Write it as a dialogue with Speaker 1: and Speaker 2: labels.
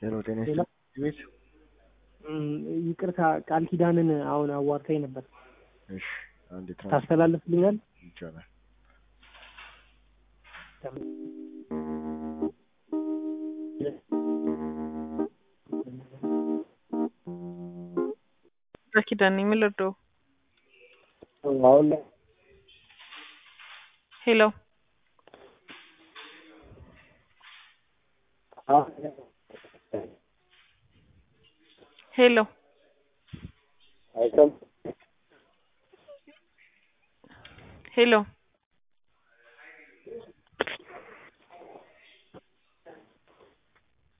Speaker 1: ሄሎ ጤና
Speaker 2: ሄሎ።
Speaker 1: ይስጥልኝ ቤት
Speaker 2: እም፣ ይቅርታ ቃል ኪዳንን አሁን አዋርታኝ ነበር።
Speaker 1: እሺ አንዴ ትራንስ
Speaker 2: ታስተላልፍልኛል?
Speaker 1: ይቻላል
Speaker 3: ቃል ኪዳን ነኝ። ምን ልርዳው?
Speaker 2: አሁን ላይ
Speaker 3: ሄሎ ሄሎ
Speaker 2: አይሰማም።
Speaker 3: ሄሎ